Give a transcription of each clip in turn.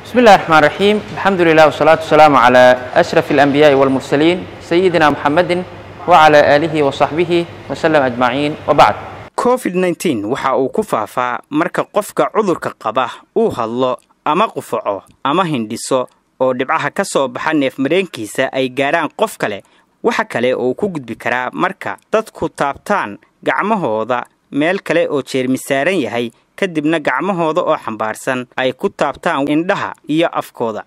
بسم الله الرحمن الرحيم الحمد لله والصلاة والسلام على أشرف الأنبياء والمرسلين سيدنا محمد وعلى آله وصحبه وسلم أجمعين وبعد covid nneteen waxa uu ku faafaa marka qofka cudurka qaba uu hadlo ama qufaco ama hindhiso oo dhibcaha ka soo baxa neefmareenkiisa ay gaadhaan qof kale waxa kale oo ku gudbi karaa marka dadku taabtaan gacmahooda meel kale oo jeermi saaran yahay kadibna gacmahooda oo xambaarsan ay ku taabtaan indhaha iyo afkooda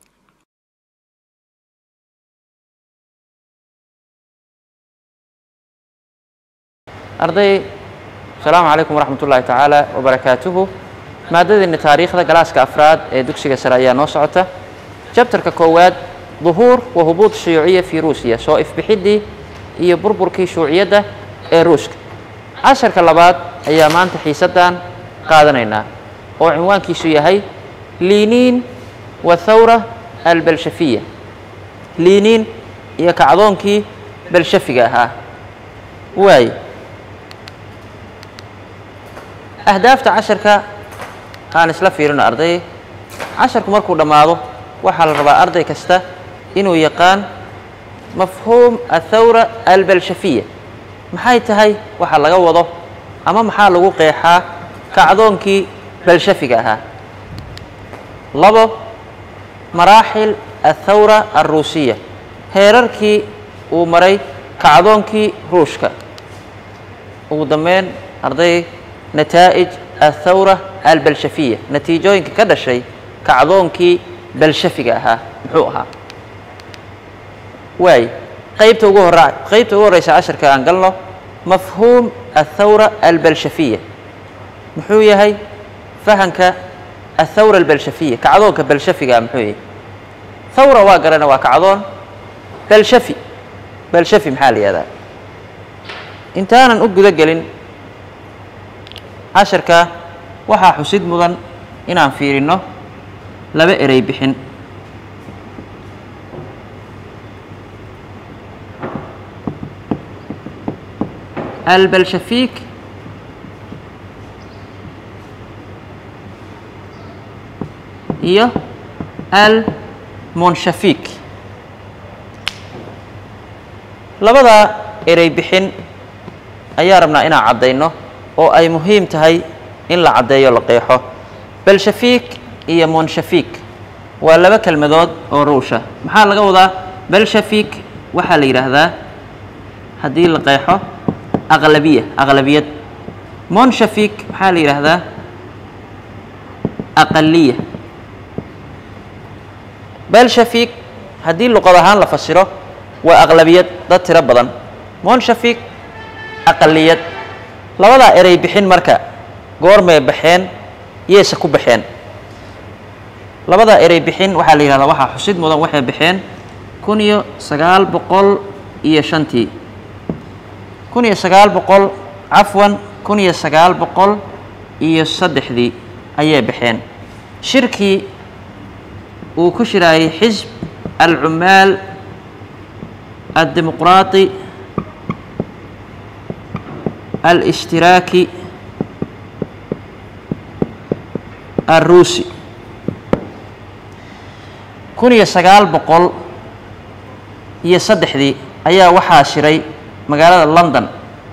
arday asalaamu calaykum waraxmat ullaahi tacaala wabarakaatuhu maadadeenna taariikhda galaaska afraad ee dugsiga sare ayaa noo socota jabtarka koowaad duhuur wa hubuud shuyuuciya fii ruusiya soo ifbixiddii iyo burburkii shuuciyadda ee ruushka casharka labaad ayaa maanta xiisaddan qaadanaynaa oo cinwaankiisu yahay liiniin wa thawra albalshafiya liiniin iyo kacdoonkii balshafiga ahaa waay ahdaafta casharka aan isla fiirino arday casharku markuu dhammaado waxaa la rabaa arday kasta inuu yaqaan mafhuum athawra albalshafiya maxay tahay waxa laga wado ama maxaa lagu qeexaa kacdoonkii balshafiga ahaa labo maraaxil athawra alruusiya heerarkii uu maray kacdoonkii ruushka ugu dambeyn arday nataa'ij athawra albalshafiya natiijooyinka ka dhashay kacdoonkii balshafiga ahaa muxuu ahaa waay qaybta ugu hora qaybta ugu horreysa casharka aan galno mafhuum athawra albalshafiya muxuu yahay fahanka athawra albalshafiya kacdoonka balshafiga muxuu yahay thawra waa garana waa kacdoon balshafi balshafi maxaa la yihahdaa intaanan u guda gelin casharka waxaa xusid mudan inaan fiirinno laba erey bixin albalshafik iyo almonshafik labadaa erey bixin ayaa rabnaa inaan caddayno oo ay muhiim tahay in la caddeeyo la qeexo balshafik iyo monshafik waa laba kelmadood oo ruusha maxaa laga wadaa balshafik waxaa la yidhaahdaa haddii la qeexo aqlabiya aqlabiyad monshafik maxaa la yidhaahdaa aqaliya balshafik haddii luqad ahaan la fasiro waa aqlabiyad dad tiro badan monshafik aqaliyad labadaa erey bixin marka goormay baxeen yeese ku baxeen labadaa erey bixin waxaa la yidhahdaa waxaa xusid mudan waxay baxeen kun iyo sagaal boqol iyo shantii kun iyo sagaal boqol cafwan kun iyo sagaal boqol iyo saddexdii ayay baxeen shirkii uu ku shiraayay xisb alcumaal addimuqraati alishtiraaki alruusi kun iyo sagaal boqol iyo saddexdii ayaa waxaa shiray magaalada london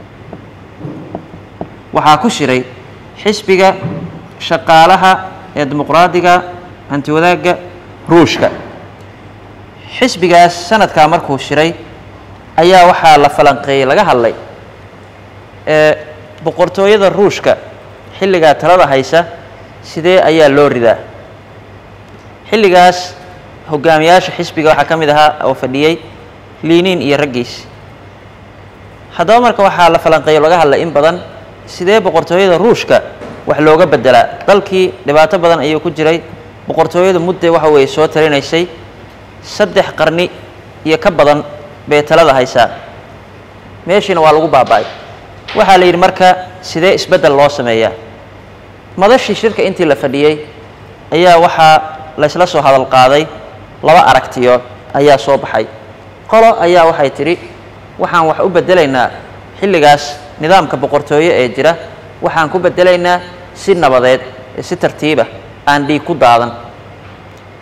waxaa ku shiray xisbiga shaqaalaha ee dimuqraadiga hantiwadaagga ruushka xisbigaas sanadkaa markuu shiray ayaa waxaa la falanqeeyey laga hadlay ee boqortooyada ruushka xilligaa talada haysa sidee ayaa loo ridaa xilligaas hogaamiyaasha xisbiga waxaa ka mid ahaa oo fadhiyey liiniin iyo raggiis haddaba marka waxaa la falanqeeyo laga hadlay in badan sidee boqortooyada ruushka wax looga bedelaa dalkii dhibaato badan ayuu ku jiray boqortooyadu mudde waxa weeye soo talinaysay saddex qarni iyo ka badan bay talada haysaa meeshiina waa lagu baaba'ay waxaa la yidhi marka sidee isbeddel loo sameeyaa madashii shirka intii la fadhiyey ayaa waxaa laysla soo hadal qaaday laba aragtiyood ayaa soo baxay qolo ayaa waxay tidhi waxaan wax u beddelaynaa xilligaas nidaamka boqortooyo ee jira waxaan ku beddelaynaa si nabadeed ee si tartiiba aan dhiig ku daadan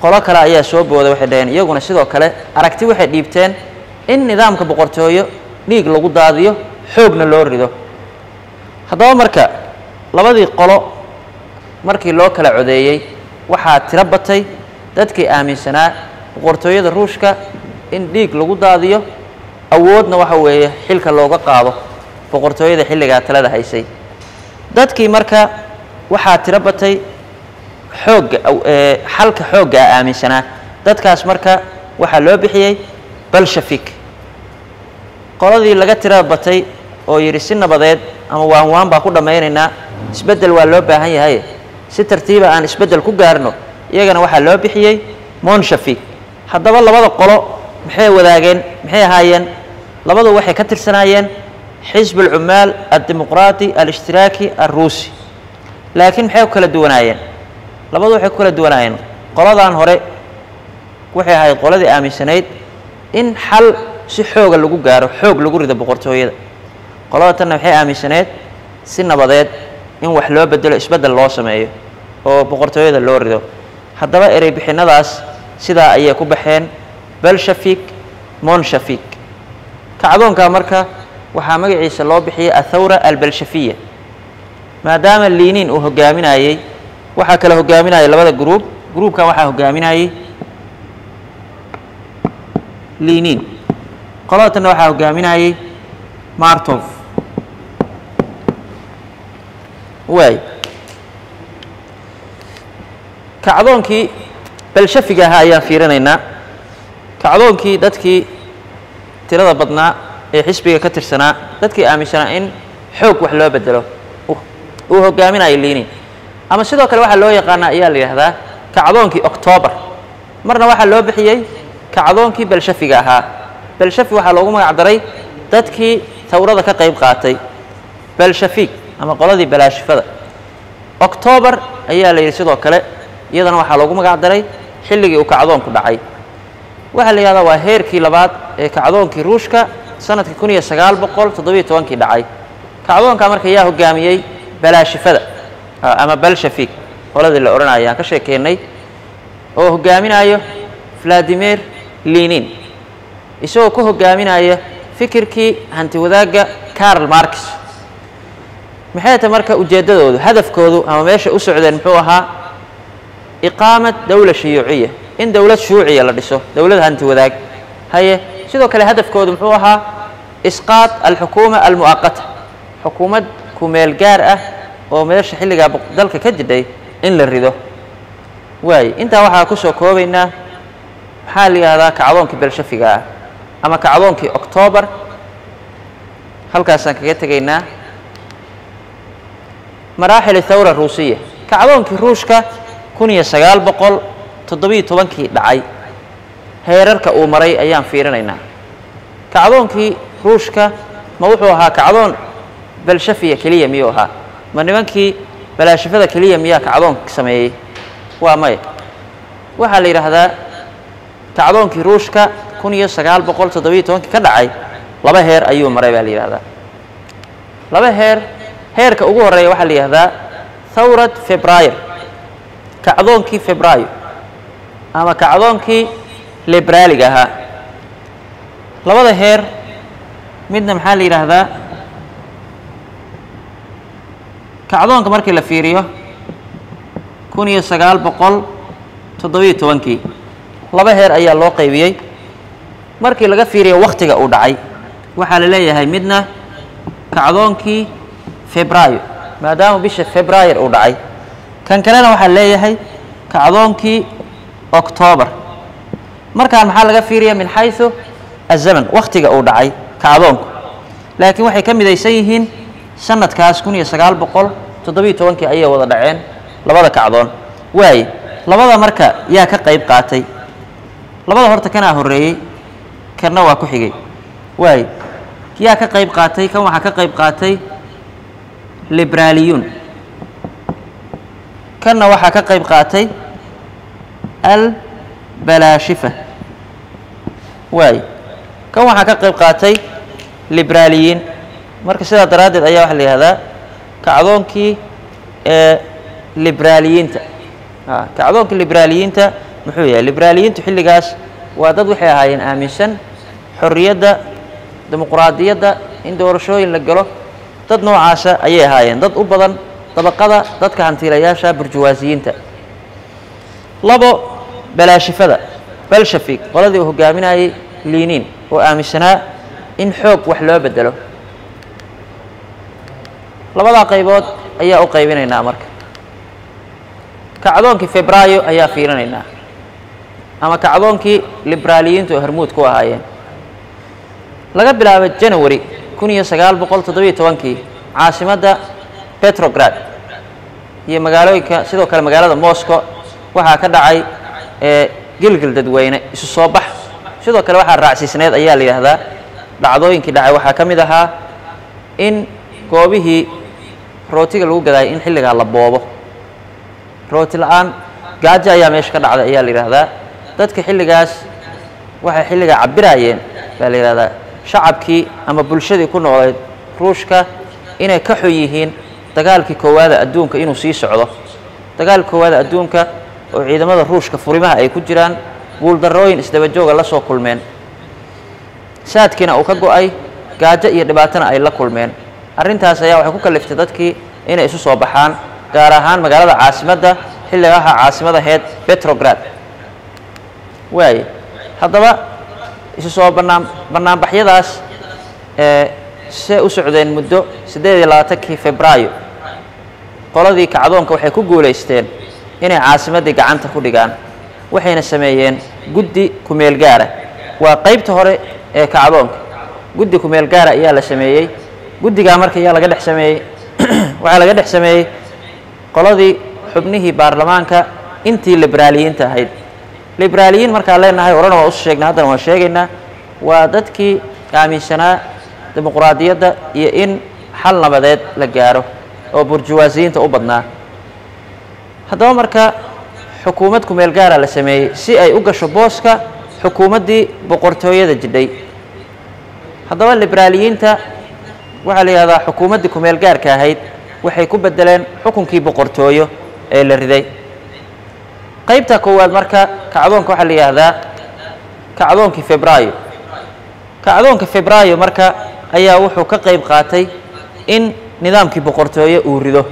qolo kale ayaa soo booday waxay dhaheen iyaguna sidoo kale aragti waxay dhiibteen in nidaamka boqortooyo dhiig lagu daadiyo xoogna loo rido haddaba marka labadii qolo markii loo kala codeeyey waxaa tiro batay dadkii aaminsanaa boqortooyada ruushka in dhiig lagu daadiyo awoodna waxa weeye xilka looga qaado boqortooyada xilligaa talada haysay dadkii marka waxaa tiro batay xoogga xalka xooggaa aaminsanaa dadkaas marka waxaa loo bixiyey balshafik qoladii laga tira batay oo yidhi si nabadeed ama waan waan baa ku dhammaynaynaa isbeddel waa loo baahan yahay si tartiiba aan isbeddel ku gaarno iyagana waxaa loo bixiyey monshafik haddaba labada qolo maxay wadaageen maxay ahaayeen labadu waxay ka tirsanaayeen xisb alcummaal addimuqraati alishtiraaki alruusi laakiin maxay ku kala duwanaayeen labadu waxay ku kala duwanaayeen qoladan hore waxay ahayd qoladii aaminsanayd in xal si xooga lagu gaaro xoog lagu rido boqortooyada qolada tanna maxay aaminsaneed si nabadeed in wax loo bedelo isbeddel loo sameeyo oo boqortooyada loo rido haddaba erey bixinadaas sidaa ayay ku baxeen belshafik monshafik kacdoonkaa marka waxaa magaciisa loo bixiyey athawra albelshafiya maadaama liiniin uu hogaaminayey waxaa kale hogaaminayay labada gruub gruubkan waxaa hogaaminayey liiniin qolada tanna waxaa hogaaminayey martov waay kacdoonkii belshafiga ahaa ayaan fiirinaynaa kacdoonkii dadkii tirada badnaa ee xisbiga ka tirsanaa dadkii aaminsanaa in xoog wax loo bedelo uu hogaaminayo liiniin ama sidoo kale waxaa loo yaqaanaa ayaa la yidhahdaa kacdoonkii octoobar marna waxaa loo bixiyey kacdoonkii belshafiga ahaa belshafi waxaa loogu magac daray dadkii tawrada ka qayb qaatay belshafiik ama qoladii balaashifada octoobar ayaa la yidhi sidoo kale iyadana waxaa loogu magac daray xilligii uu kacdoonku dhacay waxaa la yidhahdaa waa heerkii labaad ee kacdoonkii ruushka sanadkii kun iyo sagaal boqol toddobiyo tobankii dhacay kacdoonkaa marka yaa hogaamiyey balaashifada ama balshafik qoladii la odhanaya aan ka sheekeennay oo hogaaminayo valadimir liinin isagoo ku hogaaminaya fikirkii hanti wadaagga carl marx maxay tahay marka ujeeddadoodu hadafkoodu ama meesha u socdeen muxuu ahaa iqaamat dowla shuyuuciya in dowlad shuuciya la dhiso dowlad hanti wadaag haye sidoo kale hadafkoodu muxuu ahaa isqaad alxukuuma almu'aqata xukuumad kumeel gaar ah oo meesha xilligaa dalka ka jidhay in la rido waaye intaa waxaa ku soo koobaynaa maxaa la yidhahdaa kacdoonkii belshafiga ah ama kacdoonkii octoobar halkaasaan kaga tegaynaa maraaxil thawra ruusiya kacdoonkii ruushka kun iyo sagaal boqol toddobiyo tobankii dhacay heerarka uu maray ayaan fiirinaynaa kacdoonkii ruushka ma wuxuu ahaa kacdoon belshafiya keliya miyuu ahaa ma nimankii balaashifada keliya miyaa kacdoonka sameeyey waa maya waxaa la yidhaahdaa kacdoonkii ruushka kun iyo sagaal boqol toddobiyo tobankii ka dhacay laba heer ayuu maray baa la yidhahdaa laba heer heerka ugu horreeya waxaa la yidhahdaa thawrad febraayr kacdoonkii febraayo ama kacdoonkii liberaaliga ahaa labada heer midna maxaa la yidhaahdaa kacdoonka markii la fiiriyo kun iyo sagaal boqol toddobiyo tobankii laba heer ayaa loo qaybiyey markii laga fiiriyo wakhtiga uu dhacay waxaa la leeyahay midna kacdoonkii febraayo maadaama bisha febraayar uu dhacay kan kalena waxaa leeyahay kacdoonkii octoobar markaan maxaa laga fiiriya min xaysu azaman wakhtiga uu dhacay kacdoonku laakiin waxay ka midaysan yihiin sanadkaas kun iyo sagaal boqol toddobiyo tobankii ayay wada dhaceen labada kacdoon waaye labada marka yaa ka qayb qaatay labada horta kanaa horreeyey kanna waa ku xigay waaye yaa ka qayb qaatay kan waxaa ka qayb qaatay liberaaliyuun kanna waxaa ka qayb qaatay albalaashifa waaye kan waxaa ka qayb qaatay liberaaliyiin marka sidaa daraaddeed ayaa waxaa la yihahdaa kacdoonkii ee liberaaliyiinta kacdoonkii liberaaliyiinta muxuu yahay liberaaliyiintu xilligaas waa dad waxay ahaayeen aaminsan xorriyadda dimuquraadiyadda in doorashooyin la galo dad noocaasa ayay ahaayeen dad u badan dabaqada dadka hantiilayaasha burjuwaasiyiinta labo balaashifada balshafig qoladii uu hogaaminayay liiniin oo aaminsanaa in xoog wax loo bedelo labadaa qaybood ayaa u qaybinaynaa marka kacdoonkii febraayo ayaa fiirinaynaa ama kacdoonkii liberaaliyiintu oo hormuud ku ahaayeen laga bilaabo janawari kun iyo sagaal boqol toddobiyo tobankii caasimadda petrograd iyo magaalooyinka sidoo kale magaalada moscow waxaa ka dhacay ee gilgil dadweyne isu soo bax sidoo kale waxaa raacsiisneed ayaa la yidhaahdaa dhacdooyinkii dhacay waxaa ka mid ahaa in goobihii rootiga lagu gadaayay in xilligaa la boobo rooti la-aan gaajo ayaa meesha ka dhacday ayaa la yidhaahdaa dadka xilligaas waxay xilligaa cabiraayeen baa la yidhahdaa shacabkii ama bulshadii ku noolayd ruushka inay ka xun yihiin dagaalkii koowaada adduunka inuu sii socdo dagaalka koowaada adduunka oo ciidamada ruushka furimaha ay ku jiraan guuldarrooyin isdabajooga la soo kulmeen saadkiina uu ka go-ay gaajo iyo dhibaatana ay la kulmeen arrintaas ayaa waxay ku kaliftay dadkii inay isu soo baxaan gaar ahaan magaalada caasimadda xilligaha caasimadaheed petrograd waaye haddaba isu soo bannaan bannaanbaxyadaas ee see u socdeen muddo siddeed iyo labaatankii febraayo qoladii kacdoonka waxay ku guulaysteen inay caasimaddii gacanta ku dhigaan waxayna sameeyeen guddi kumeel gaara waa qaybta hore ee kacdoonka guddi kumeel gaara ayaa la sameeyey guddigaa marka ayaa laga dhex sameeyey waxaa laga dhex sameeyey qoladii xubnihii baarlamaanka intii liberaaliyiinta ahayd liberaaliyiin markaan leenahay orana waa usu sheegnay haddana waan sheegaynaa waa dadkii aaminsanaa dimuquraadiyadda iyo in xal nabadeed la gaaro oo burjuwaasiyiinta u badnaa haddaba marka xukuumad kumeel gaara la sameeyey si ay u gasho booska xukuumaddii boqortooyada jidhay haddaba liberaaliyiinta waxaa la yidhahdaa xukuumaddii kumeel gaarka ahayd waxay ku bedeleen xukunkii boqortooyo ee la riday qaybta koowaad marka kacdoonka waxaa la yidhaahdaa kacdoonkii febraayo kacdoonka febraayo marka ayaa wuxuu ka qayb qaatay in nidaamkii boqortooye uu rido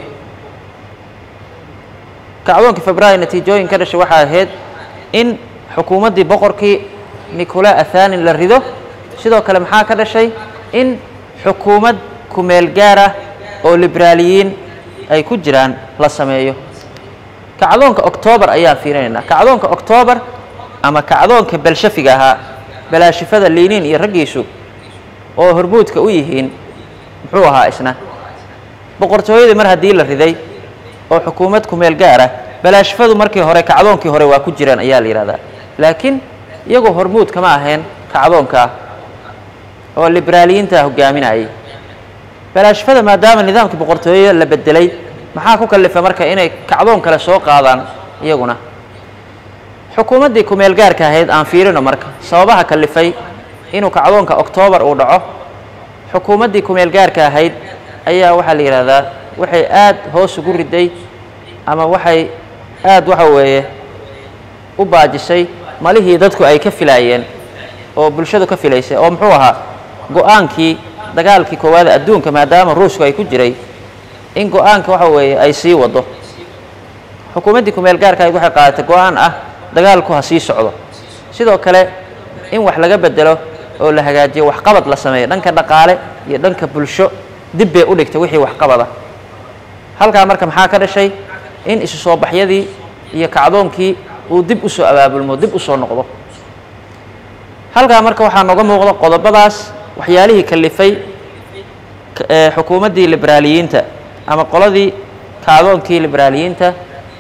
kacdoonkii febraayo natiijooyin ka dhashay waxaa ahayd in xukuumaddii boqorkii nicola athanin la rido sidoo kale maxaa ka dhashay in xukuumad kumeel gaara oo liberaaliyiin ay ku jiraan la sameeyo kacdoonka octoobar ayaan fiirinaynaa kacdoonka octoobar ama kacdoonka belshafiga ahaa balaashifada liiniin iyo raggiisu oo hormuudka u yihiin muxuu ahaa isna boqortooyadii mar haddii la riday oo xukuumad kumeel gaara balaashifadu markii hore kacdoonkii hore waa ku jiraan ayaa la yidhahdaa laakiin iyagoo hormuud kama ahayn kacdoonkaa oo liberaaliyiinta hogaaminayay balaashifada maadaama nidaamkii boqortooye la bedelay maxaa ku kalifa marka inay kacdoon kale soo qaadaan iyaguna xukuumaddii kumeel gaarka ahayd aan fiirino marka sababaha kalifay inuu kacdoonka oktoobar uu dhaco xukuumaddii kumeel gaarka ahayd ayaa waxaa la yidhaahdaa waxay aad hoos ugu riday ama waxay aad waxa weeye u baajisay malihii dadku ay ka filaayeen oo bulshadu ka filaysay oo muxuu ahaa go-aankii dagaalkii koowaada adduunka maadaama ruushku ay ku jiray in go-aanka waxa weeye ay sii wado xukuumaddii kumeel gaarka ahayd waxay qaadatay go-aan ah dagaalku ha sii socdo sidoo kale in wax laga bedelo oo la hagaajiyo waxqabad la sameeyo dhanka dhaqaale iyo dhanka bulsho dib bay u dhigtay wixii waxqabada halkaa marka maxaa ka dhashay in isu soo baxyadii iyo kacdoonkii uu dib u soo abaabulmo dib u soo noqdo halkaa marka waxaa nooga muuqda qodobadaas waxyaalihii kalifay xukuumaddii liberaaliyiinta ama qoladii kacdoonkii liberaaliyiinta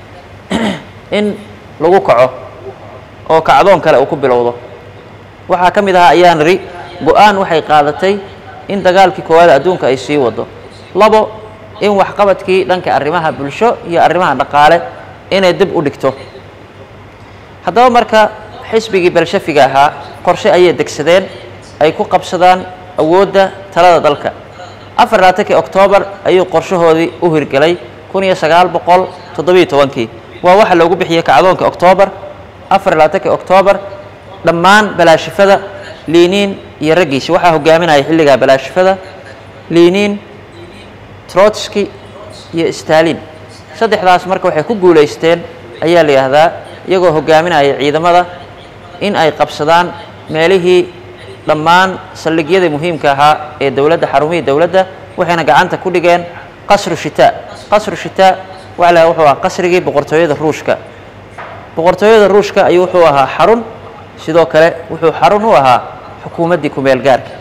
in lagu kaco oo kacdoon kale uu ku bilowdo waxaa ka mid ahaa ayaa niri go-aan waxay qaadatay in dagaalkii koowaada adduunka ay sii wado labo in waxqabadkii dhanka arrimaha bulsho iyo arrimaha dhaqaale inay dib u dhigto haddaba marka xisbigii belshafiga ahaa qorshe ayay degsadeen ay ku qabsadaan awoodda talada dalka afar labaatankii oktoobar ayuu qorshahoodii u hirgelay kun iyo sagaal boqol toddobiyo tobankii waa waxa loogu bixiyey kacdoonka oktoobar afar iyo labaatankii oktoobar dhammaan balaashifada liiniin iyo raggiisi waxaa hogaaminaya xilligaa balaashifada liiniin trotski iyo stalin saddexdaas marka waxay ku guulaysteen ayaa la yidhaahdaa iyagoo hogaaminaya ciidamada in ay qabsadaan meelihii dhammaan saldhigyadii muhiimka ahaa ee dowladda xarumihii dowladda waxayna gacanta ku dhigeen qasru shitaa qasru shitaa waxa la wuxuu ahaa qasrigii boqortooyada ruushka boqortooyada ruushka ayuu wuxuu ahaa xarun sidoo kale wuxuu xarun u ahaa xukuumaddii kumeel gaarka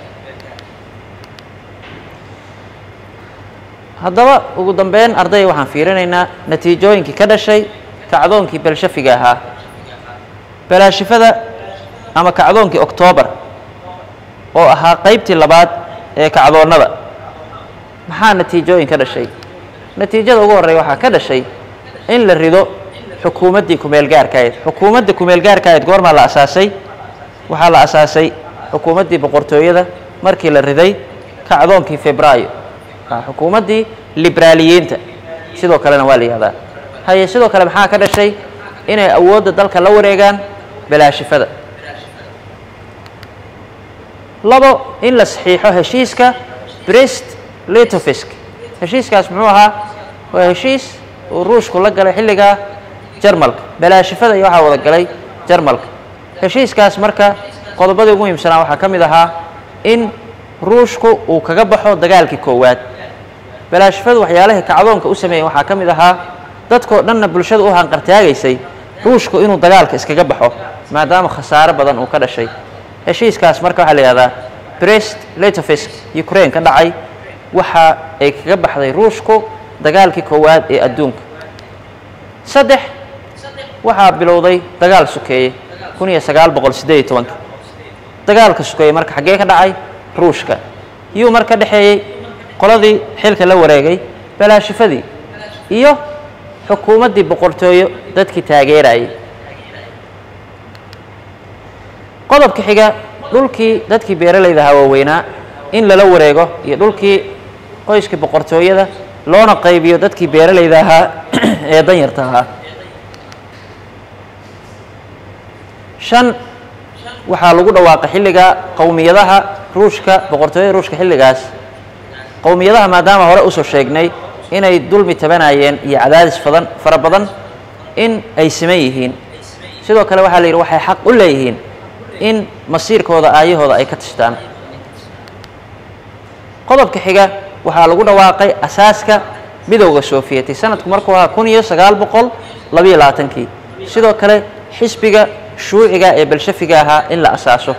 haddaba ugu dambeyn arday waxaan fiirinaynaa natiijooyinkii ka dhashay kacdoonkii belshafiga ahaa balaashifada ama kacdoonkii oktoobar oo ahaa qaybtii labaad ee kacdoonnada maxaa natiijooyin ka dhashay natiijada ugu horreeya waxaa ka dhashay in la rido xukuumaddii kumeel gaarkaayd xukuumadda kumeel gaarkaayd goormaa la asaasay waxaa la asaasay xukuumaddii boqortooyada markii la riday kacdoonkii febraayo xukuumaddii liberaaliyiinta sidoo kalena waa la yihahdaa haye sidoo kale maxaa ka dhashay inay awoodda dalka la wareegaan balaashifada labo in la saxiixo heshiiska brest litofisk heshiiskaas muxuu ahaa waa heshiis uu ruushku la galay xilligaa jarmalka balaashifada iyo waxaa wada galay jarmalka heshiiskaas marka qodobadii ugu muhiimsanaa waxaa ka mid ahaa in ruushku uu kaga baxo dagaalkii koowaad balaashifadu waxyaalahii kacdoonka u sameeyey waxaa ka mid ahaa dadkoo dhanna bulshada u hanqartaagaysay ruushku inuu dagaalka iskaga baxo maadaama khasaaro badan uu ka dhashay heshiiskaas marka waxaa la yihahdaa brest litofisk ukraine ka dhacay waxa ay kaga baxday ruushku dagaalkii koowaad ee adduunka saddex waxaa bilowday dagaal sukeeye kun iyo sagaal boqol siddeed iyo tobanka dagaalka sukeeye marka xaggee ka dhacay ruushka yuu marka dhexeeyey qoladii xilka la wareegay balaashifadii iyo xukuumaddii boqortooyo dadkii taageerayay qodobka xiga dhulkii dadkii beeralayda ahaa waaweynaa in lala wareego iyo dhulkii qoyskii boqortooyada loona qaybiyo dadkii beeralayda ahaa ee danyarta ahaa shan waxaa lagu dhawaaqay xilligaa qowmiyadaha ruushka boqortooyada ruushka xilligaas qowmiyadaha maadaama hore usoo sheegnay inay dulmi tabanayeen iyo cadaadis fadan fara badan in ay siman yihiin sidoo kale waxaa la yidhi waxay xaq u leeyihiin in masiirkooda aayahooda ay ka tashtaan qodobka xiga waxaa lagu dhawaaqay asaaska midowda soofiyeti sanadku markuu ahaa kun iyo sagaal boqol labayo labaatankii sidoo kale xisbiga shuuciga ee balshafiga ahaa in la asaaso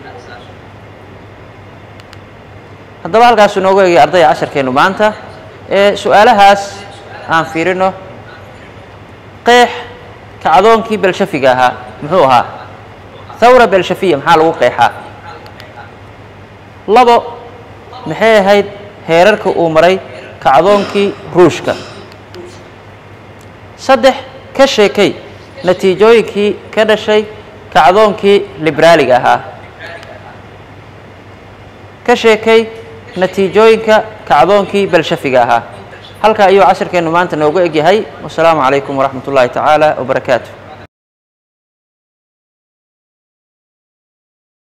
haddaba halkaasuu noogu egay ardayga casharkeennu maanta ee su-aalahaas aan fiirino qeex kacdoonkii belshafiga ahaa muxuu ahaa thawra belshafiya maxaa lagu qeexaa labo maxay ahayd heerarka uu maray kacdoonkii ruushka saddex ka sheekay natiijooyinkii ka dhashay kacdoonkii liberaaliga ahaa ka sheekay natiijooyinka kacdoonkii belshafiga ahaa halka ayuu casharkeennu maanta noogu egyahay wasalaamu calaykum waraxmat ullaahi tacaala wabarakaatu